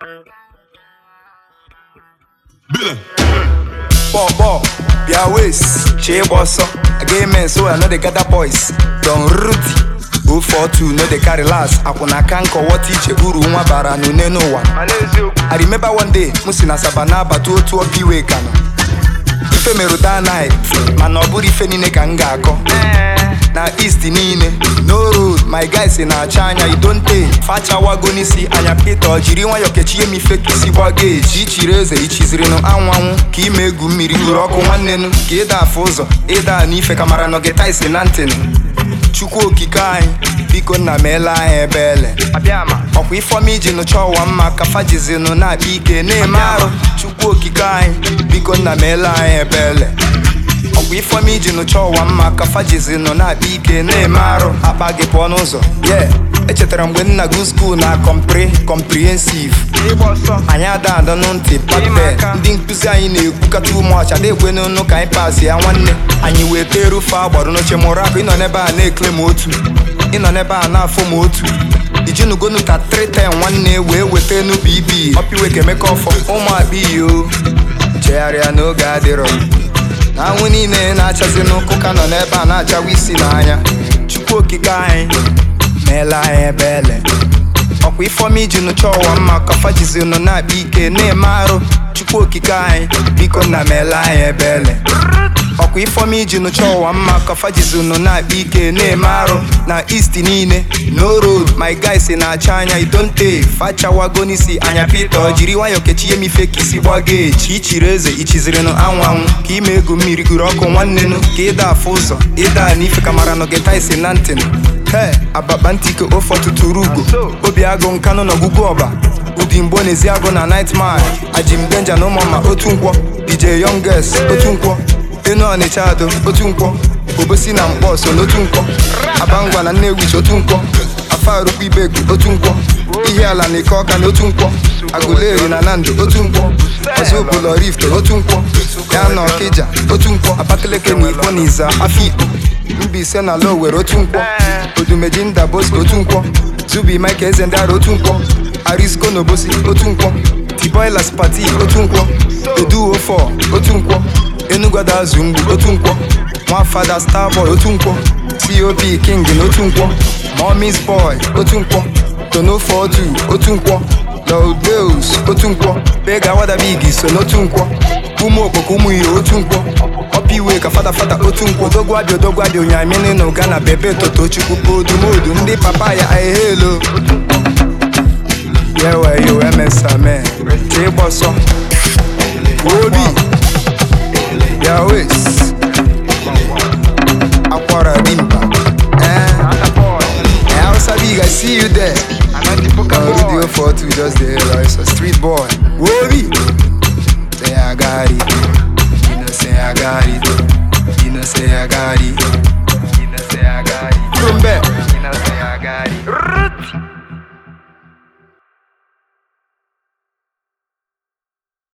Billy. Ball, ball, their waist, she boss up. I gay men, so I know they gather boys. Don Ruti, 042, no they carry last. Akuna kanko what iche uru nwa bara nune no one. I remember one day, musi na sabana batu otu opi we kano. Ife merụ that night, mana ọ bụrụ ife niile ka m ga-akọ. Na east niile, no road, my guys na-acha anya idonte fachawago n'isi anya Peter jiri nwayọ kechie m ife ka isi gbago eji ichiri eze ichizirinụ anwụ anwụ ka ime egwu mmiri gụrụ ọkụ nwannenu ka ịda afụ ụzọ ịda n'ife ka mara nọgeta isi na ntịnụ chukwu okike anyị biko nna m ele anyị ebele ọkwa ifeọma iji nụcha ụwa mma ka fajizinụ na-akpa ike na-eme arụ chukwu okike anyị biko nna m ele anyị ebele ọkwa ifeọma iji nụcha ụwa mma ka fajizinụ na-akpa ike na-eme arụ akpa gị pụọ n'ụzọ ye echetara mgbe nna gụ skuul na kọmpri kọmprihensiv anyị ada adọnụ ntị paten ndị nkụzi anyị na-ekwukata ụmụọcha na-ekwe n'ụnụ ka anyị pas ya nwanne anyị wee tee rufe agbarụ n'oche mụrụ akụ ịnọ n'ebe a na-ekle m otu ịnọ n'ebe a na-afụ m otu ijinugonu ka 310 nwanne wee weta enu bb ọpiwe ka emeka ọfọ ụmụ akpa iyo chegharịa n'oge adịrọ na anwụ niile na-achazi n'ụkwụ ka nọ n'ebe a na-achawa isi n'anya chukwu okike anyị meela anyị ebele ọkwa ifeọma iji nụcha ụwa mma ka fajizinụ na-akpa ike na-eme arụ chukwu okike anyị biko nna meela anyị ebele ọkwa ifeọma iji nụcha ụwa mma ka fajizinụ na-akpa ike na-eme arụ na east niile no road my guys na-acha anya idonte fachawago n'isi anya Peter jiri nwayọ kechie m ife ka isi gbago echi ichiri eze ichizirinụ anwụ anwụ ka ime ego mmiri gụrụ ọkụ nwannenu ka ịda afụ ụzọ ịda n'ife ka mara nọgeta isi na ntịnụ he abakpa ntike ofe ọtụtụ rugo obi agụ nkanụ na ọgwụgwụ ọba ụdị mgbo n'ezi agụ na nightmare ajim denja na ụmụọma otu nkwọ dj youngest otu nkwọ enu ọnịcha ado otu nkwọ obosi na mkpọ so n'otu nkwọ abangwa na nnewichi otu nkwọ afarukwu ibegu otu nkwọ ihe ala na ike ọka na otu nkwọ aguleri na nando otu nkwọ ọzọbụlọ rift otu nkwọ ya na ọkịja otu nkwọ abakaliki na ikwo na iza afikpo Mbaise na lo were otu nkwọ odumeji nda bosco otu nkwọ zubi mike eze ndị ara otu nkwọ arisco na obosi otu nkwọ tiboilas pati otu nkwọ edu ofo otu nkwọ enugwada azụ mgbu otu nkwọ nwafada starboy otu nkwọ cop king na otu nkwọ momis boy otu nkwọ tonofo otu otu nkwọ loldeus otu nkwọ bega wadabig so n'otu nkwọ ụmụ okpoko ụmụ ihe otu nkwọ ọpa iwe ka fada fada otu nkwọ odogwabịa odogwabịa onyamini na ụga na bebe toto chukwu odumodu ndị papa ya ahelo yeweyo emesame ka ịgbọsọ obi ya wes akwara dimba eh hausa big i see you there na rudio 42 just dey here like a street boy obi